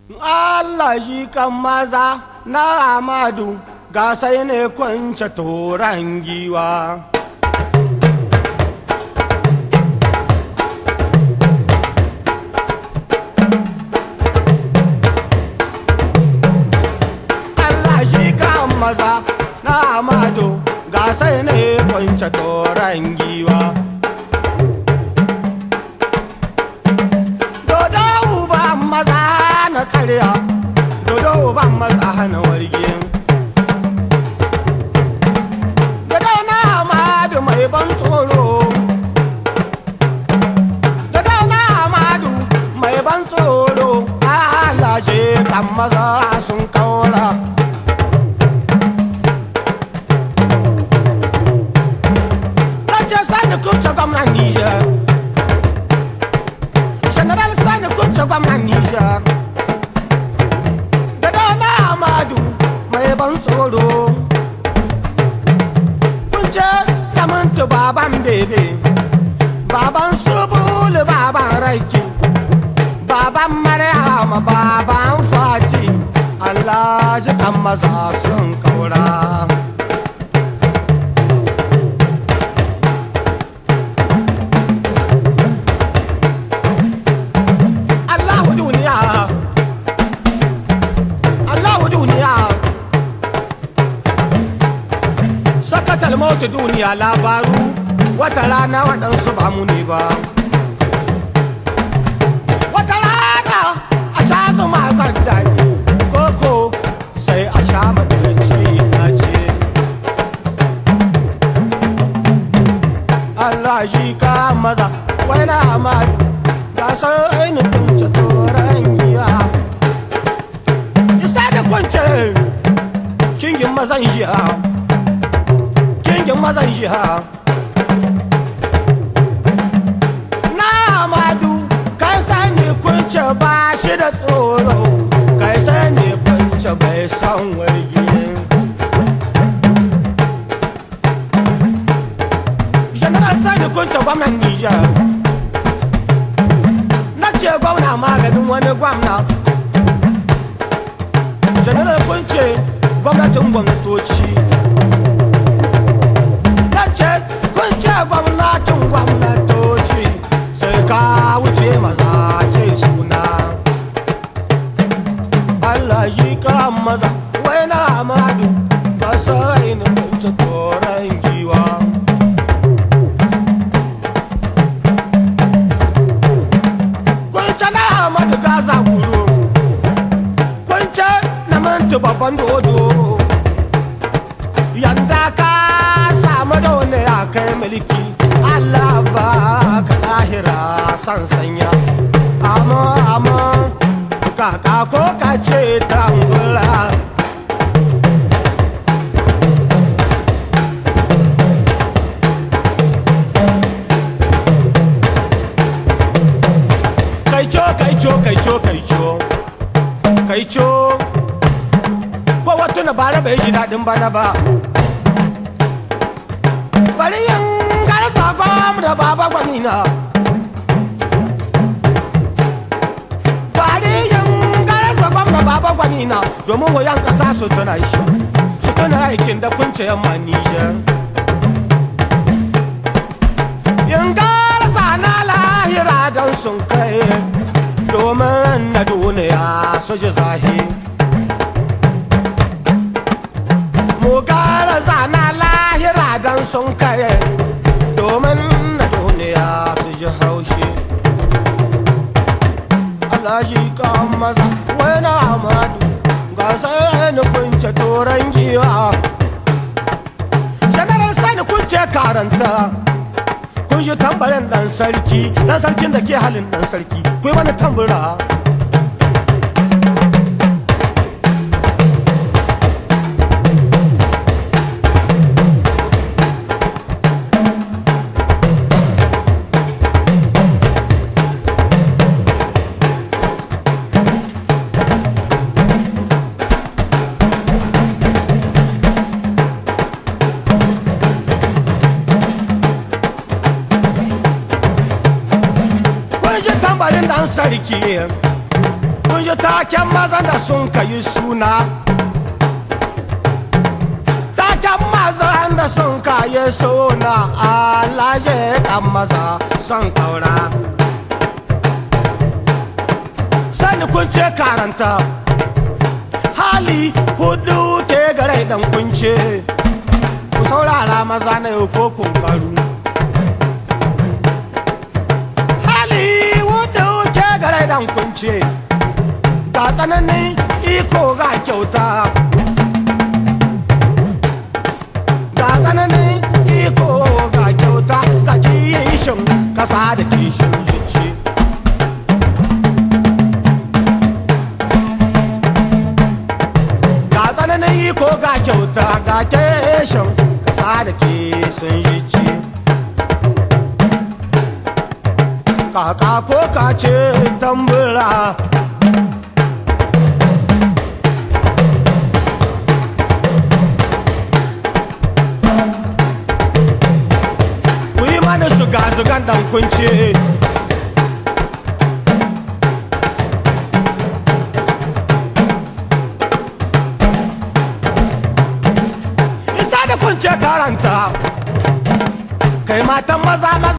Allah shi kan maza na Amadu ga sai ne kwance toran giwa. Allah shi kan maza na Amadu ga sai ne kwance toran giwa. Dodo uban maza na karya, dodo uban maza na warge. Dodo na Amadu mai ban tsoro. Dodo na Amadu mai ban tsoro. Allah shi kan maza sun kaura. Race sani kuce gwamnan Nijar. General sani kuce gwamnan Nijar. Dodo na Amadu mai ban tsoro. Kunce kamantu baban bebe. Baban subulu baban raiki. Baban Maryama baban Fati. Allah ji kan maza sun kaura. Allahu duniya Allahu duniya Sakatal mautu duniya labaru wata rana waɗansu ba mu ne ba Wata rana a sha zuma zan daɗi koko sai a sha madarci na ce Allah shi ka maza wai na amadu ga sai ni kunce toran giya isa da kunce kingin mazan jiha kingin mazan jiha na amadu kai sani kunce ba shi da tsoro kai sani kunce bai san wargi general sani kunce gwamnan nijar na ce gwamna maganin wani gwamna general kunce gwamnatin gwamnatoci na ce kunce gwamnatin gwamnatoci sai ka wuce maza ke suna Allah shi ka maza wai na amadu ba sai ni kunce toron giwa kunce na amadu gaza guru kunce na mantu babban dodo yanda ka samu da wani ya kai mulki Allah ba ka lahira san sanya amma amma kaka ko ka ce tambula kai co kai co kai co kai co kai co ko wata na bara bai ji daɗin bana ba bari yin garsa gwam da baba gwanina bari yin garsa gwam da baba gwanina domin wayan ƙasa su tuna shi su tuna aikin da kunce yamma nijar yin garsa na lahira don sun kai domin na duniya su ji zahiri mu gara zana lahira don sun kare domin na duniya su ji haushi Allah shi kan maza wani amadu ga sai ni kunce toron giwa shanarar sani kunce karanta kun shi tambarin dan sarki dan sarkin da ke halin dan sarki kuyi mana tambura kun shi tambarin dan sarki kun ji taken mazan da sun kayi suna taken mazan da sun kayi suna alaje kan maza son kaura sani kun ce karanta hali hudu ke gare dan kunce ku saurara maza na yau ko kun karu hali hudu ke gare dan kunce ga tsananin iko ga kyauta ga tsananin iko ga kyauta ga kishin kasa da kishin zuci ga tsananin iko ga kyauta ga kishin kasa da kishin zuci kaka ko kace tambura ku yi mana zuga-zugan dan kunce isa da kunce karanta kai matan maza maza